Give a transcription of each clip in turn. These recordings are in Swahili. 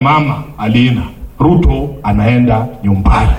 Mama Alina Ruto anaenda nyumbani.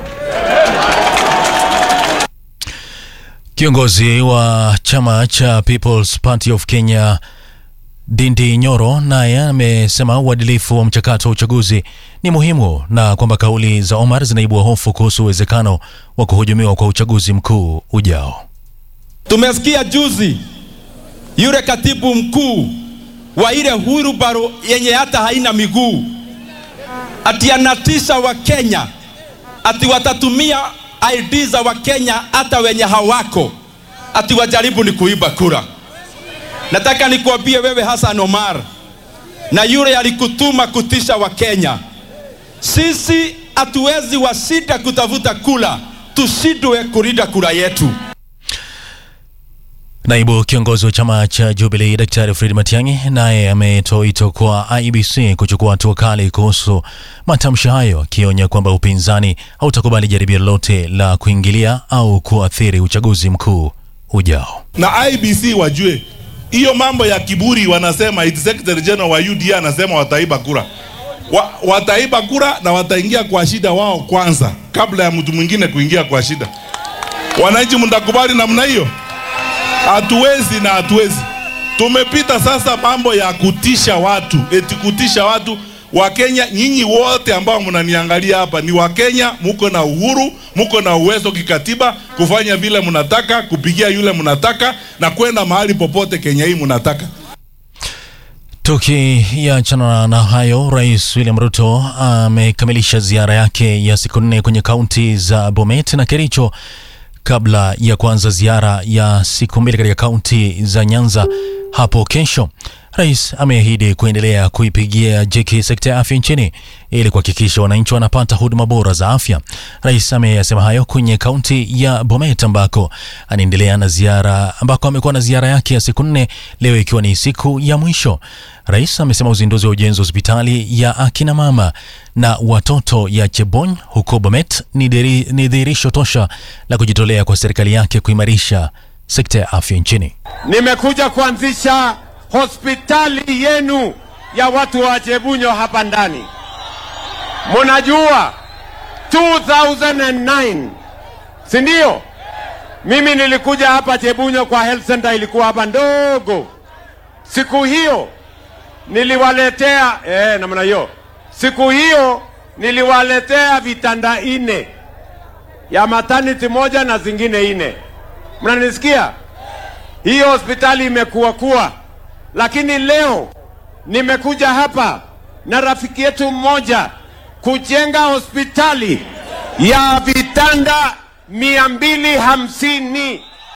Kiongozi wa chama cha People's Party of Kenya Ndindi Nyoro naye amesema uadilifu wa mchakato wa uchaguzi ni muhimu na kwamba kauli za Omar zinaibua hofu kuhusu uwezekano wa kuhujumiwa kwa uchaguzi mkuu ujao. Tumesikia juzi yule katibu mkuu wa ile hurubaro yenye hata haina miguu ati anatisha Wakenya ati watatumia ID za Wakenya hata wenye hawako ati wajaribu ni kuiba kura. Nataka nikuambie wewe Hassan Omar na yule alikutuma kutisha Wakenya, sisi hatuwezi washinda kutafuta kura, tushindwe kulinda kura yetu. Naibu kiongozi wa chama cha Jubilee Daktari Fred Matiang'i naye ametoa wito kwa IEBC kuchukua hatua kali kuhusu matamshi hayo, akionya kwamba upinzani hautakubali jaribio lolote la kuingilia au kuathiri uchaguzi mkuu ujao. na IBC wajue hiyo mambo ya kiburi, wanasema iti secretary general wa UDA anasema wataiba kura wa, wataiba kura na wataingia kwa shida wao kwanza kabla ya mtu mwingine kuingia kwa shida. Wananchi, mtakubali namna hiyo? Hatuwezi na hatuwezi. Tumepita sasa mambo ya kutisha watu, eti kutisha watu. Wakenya nyinyi wote ambao mnaniangalia hapa ni Wakenya, muko na uhuru, muko na uwezo kikatiba kufanya vile mnataka, kupigia yule mnataka na kwenda mahali popote Kenya hii mnataka. Tukiachana na hayo, Rais William Ruto amekamilisha ziara yake ya siku nne kwenye kaunti za Bomet na Kericho kabla ya kuanza ziara ya siku mbili katika kaunti za Nyanza hapo kesho. Rais ameahidi kuendelea kuipigia jeki sekta ya afya nchini ili kuhakikisha wananchi wanapata huduma bora za afya. Rais ameyasema hayo kwenye kaunti ya Bomet ambako anaendelea na ziara ambako amekuwa na ziara yake ya siku nne, leo ikiwa ni siku ya mwisho. Rais amesema uzinduzi wa ujenzi wa hospitali ya akina mama na watoto ya Chebony huko Bomet ni diri- ni dhihirisho tosha la kujitolea kwa serikali yake kuimarisha sekta ya afya nchini. Nimekuja kuanzisha hospitali yenu ya watu wa Chebunyo hapa ndani. Munajua 2009 si ndio? Mimi nilikuja hapa Chebunyo kwa health center, ilikuwa hapa ndogo. Siku hiyo niliwaletea eh, namna hiyo. Siku hiyo niliwaletea vitanda ine ya maternity moja na zingine ine. Mnanisikia? Hiyo hospitali imekuwa kuwa, lakini leo nimekuja hapa na rafiki yetu mmoja kujenga hospitali ya vitanda mia mbili hamsini.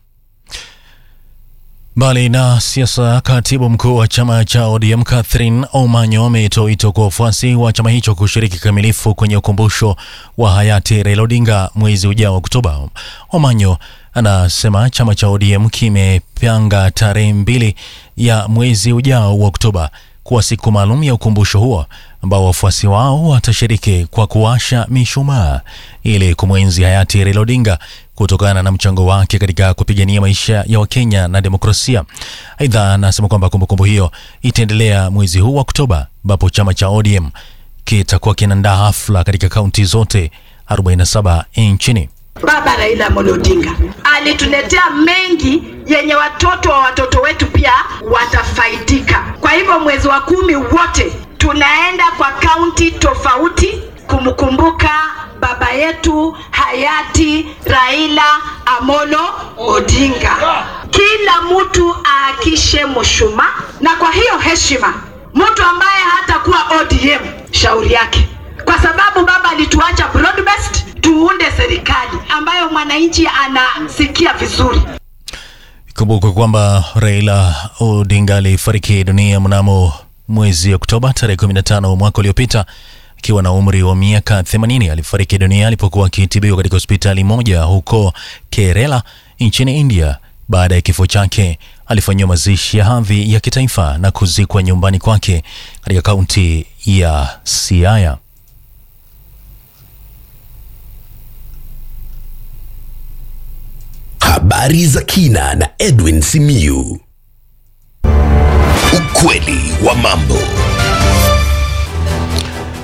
Mbali na siasa, katibu mkuu wa chama cha ODM Catherine Omanyo ametoa wito kwa wafuasi wa chama hicho kushiriki kikamilifu kwenye ukumbusho wa hayati Raila Odinga mwezi ujao Oktoba. Omanyo anasema chama cha ODM kimepanga tarehe mbili ya mwezi ujao wa Oktoba kuwa siku maalum ya ukumbusho huo ambao wafuasi wao watashiriki kwa kuwasha mishumaa ili kumwenzi hayati Raila Odinga kutokana na mchango wake katika kupigania maisha ya Wakenya na demokrasia. Aidha, anasema kwamba kumbukumbu hiyo itaendelea mwezi huu wa Oktoba, ambapo chama cha ODM kitakuwa kinaandaa hafla katika kaunti zote 47 nchini. Baba Raila Amolo Odinga alituletea mengi yenye watoto wa watoto wetu pia watafaidika. Kwa hivyo mwezi wa kumi wote tunaenda kwa kaunti tofauti kumkumbuka baba yetu hayati Raila Amolo Odinga. Kila mtu aakishe mshumaa, na kwa hiyo heshima, mtu ambaye hatakuwa ODM shauri yake, kwa sababu baba alituacha broad based, tuunde serikali ambayo mwananchi anasikia vizuri. Kumbuka kwamba Raila Odinga alifariki dunia mnamo mwezi Oktoba tarehe 15 mwaka uliopita akiwa na umri wa miaka 80. Alifariki dunia alipokuwa akitibiwa katika hospitali moja huko Kerala nchini India. Baada ya kifo chake, alifanyiwa mazishi ya hadhi ya kitaifa na kuzikwa nyumbani kwake katika kaunti ya Siaya. Habari za kina na Edwin Simiyu. Ukweli wa mambo.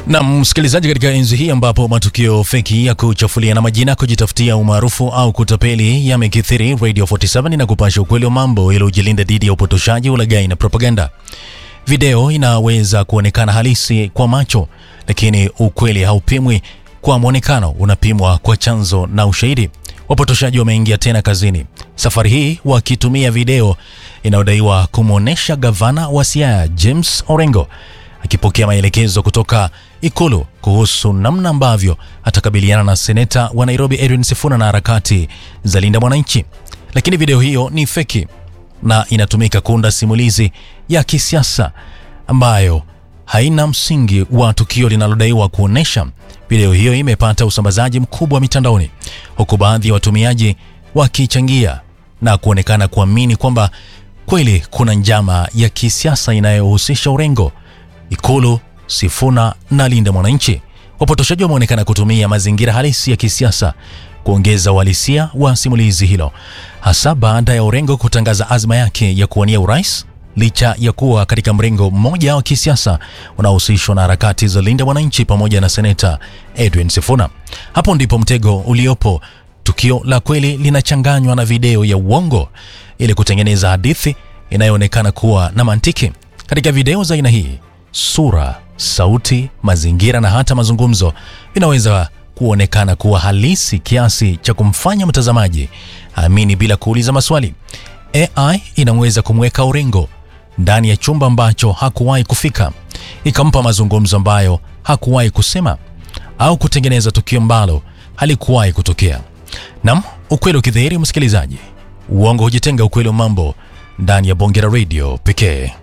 Na msikilizaji, katika enzi hii ambapo matukio feki ya kuchafulia na majina, kujitafutia umaarufu au kutapeli yamekithiri, Radio 47 inakupasha ukweli wa mambo ili ujilinde dhidi ya upotoshaji, ulaghai na propaganda. Video inaweza kuonekana halisi kwa macho, lakini ukweli haupimwi kwa mwonekano, unapimwa kwa chanzo na ushahidi. Wapotoshaji wameingia tena kazini, safari hii wakitumia video inayodaiwa kumwonyesha gavana wa Siaya James Orengo akipokea maelekezo kutoka Ikulu kuhusu namna ambavyo atakabiliana na seneta wa Nairobi Edwin Sifuna na harakati za Linda Mwananchi. Lakini video hiyo ni feki na inatumika kuunda simulizi ya kisiasa ambayo haina msingi wa tukio linalodaiwa kuonesha. Video hiyo imepata usambazaji mkubwa mitandaoni, huku baadhi ya watumiaji wakichangia na kuonekana kuamini kwamba kweli kuna njama ya kisiasa inayohusisha Orengo, Ikulu, Sifuna na Linda Mwananchi. Wapotoshaji wameonekana kutumia mazingira halisi ya kisiasa kuongeza uhalisia wa simulizi hilo, hasa baada ya Orengo kutangaza azma yake ya kuwania urais licha ya kuwa katika mrengo mmoja wa kisiasa unaohusishwa na harakati za Linda Mwananchi pamoja na seneta Edwin Sifuna. Hapo ndipo mtego uliopo. Tukio la kweli linachanganywa na video ya uongo ili kutengeneza hadithi inayoonekana kuwa na mantiki. Katika video za aina hii, sura, sauti, mazingira na hata mazungumzo vinaweza kuonekana kuwa halisi kiasi cha kumfanya mtazamaji amini bila kuuliza maswali. AI inaweza kumweka Orengo ndani ya chumba ambacho hakuwahi kufika, ikampa mazungumzo ambayo hakuwahi kusema au kutengeneza tukio ambalo halikuwahi kutokea. Nam, ukweli ukidhihiri, msikilizaji, uongo hujitenga. Ukweli wa mambo ndani ya Bonge la Radio pekee.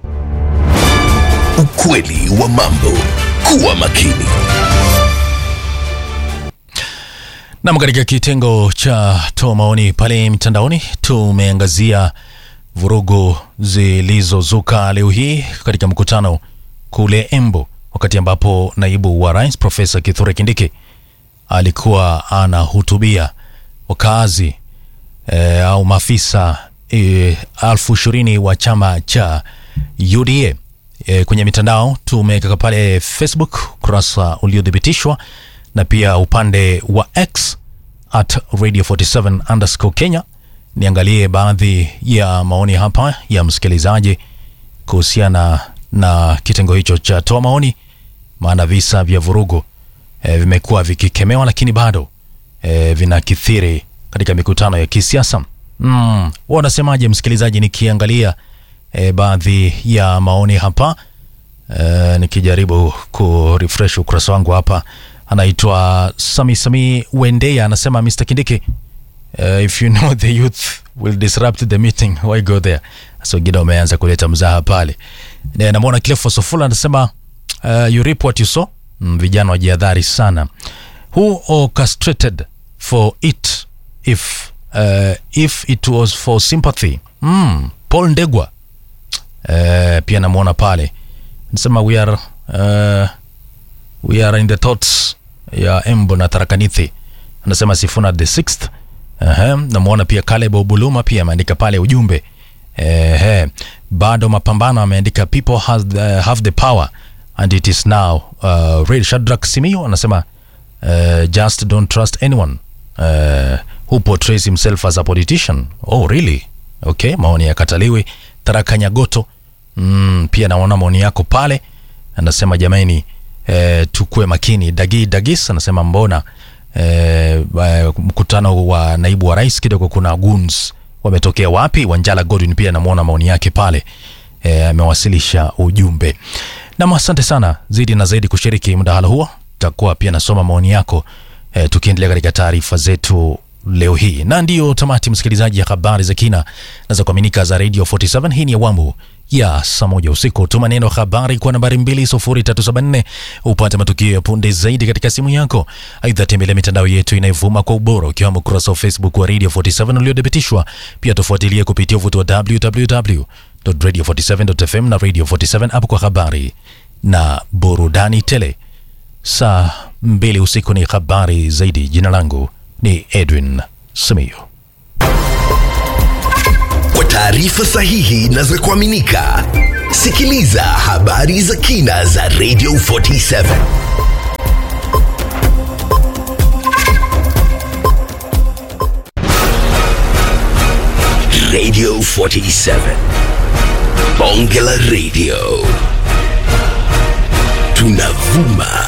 Ukweli wa mambo. Kuwa makini. Nam, katika kitengo cha toa maoni pale mtandaoni tumeangazia vurugu zilizozuka leo hii katika mkutano kule Embu, wakati ambapo naibu wa rais Profesa Kithure Kindiki alikuwa anahutubia wakazi e, au maafisa e, elfu ishirini wa chama cha UDA. E, kwenye mitandao tumeweka pale Facebook ukurasa uliothibitishwa na pia upande wa X at radio 47 underscore Kenya. Niangalie baadhi ya maoni hapa ya msikilizaji kuhusiana na kitengo hicho cha toa maoni, maana visa vya vurugu e, vimekuwa vikikemewa, lakini bado e, vinakithiri katika mikutano ya kisiasa. Mm, wanasemaje msikilizaji? Nikiangalia e, baadhi ya maoni hapa e, nikijaribu kurefresh ukurasa wangu hapa anaitwa Sami Sami Wendeya anasema Mr. Kindiki uh, if you know the youth will disrupt the meeting why go there so wengine wameanza kuleta mzaha pale Na- namwona Clefo Sofula anasema uh, you reap what you sow mm, vijana wajihadhari sana who orchestrated for it if uh, if it was for sympathy mm, Paul Ndegwa uh, pia namwona pale anasema we are uh, we are in the thoughts ya Embo na Tharakanithi anasema Sifuna the sixth. Ehe, namwona pia Caleb Obuluma pia ameandika pale ujumbe Ehe, bado mapambano ameandika people has the, have the power and it is now uh, real. Shadrack Simio anasema uh, just don't trust anyone uh, who portrays himself as a politician. Oh really? Okay, maoni ya Kataliwi. Tharaka Nyagoto mm, pia naona maoni yako pale, anasema jamani eh, tukue makini. Dagi Dagis anasema mbona eh, eh, mkutano wa naibu wa rais kidogo kuna goons wametokea wapi? Wanjala Godwin pia namwona maoni yake pale eh, amewasilisha ujumbe. Nam, asante sana zidi na zaidi kushiriki mdahalo huo. Takuwa pia nasoma maoni yako eh, tukiendelea katika taarifa zetu leo hii, na ndiyo tamati msikilizaji ya habari za kina na za kuaminika za Radio 47. Hii ni awamu ya saa moja usiku. Tuma neno habari kwa nambari 20374 upate matukio ya punde zaidi katika simu yako. Aidha, tembelea mitandao yetu inayovuma kwa ubora ukiwemo ukurasa wa Facebook wa Radio 47 uliodhibitishwa. Pia tufuatilie kupitia uvuti wa www.radio47.fm na Radio 47 app kwa habari na burudani tele. Saa mbili usiku ni habari zaidi. Jina langu ni Edwin Simiyu. Kwa taarifa sahihi na za kuaminika, sikiliza habari za kina za Radio 47 Radio 47. Bonge la Radio. Tunavuma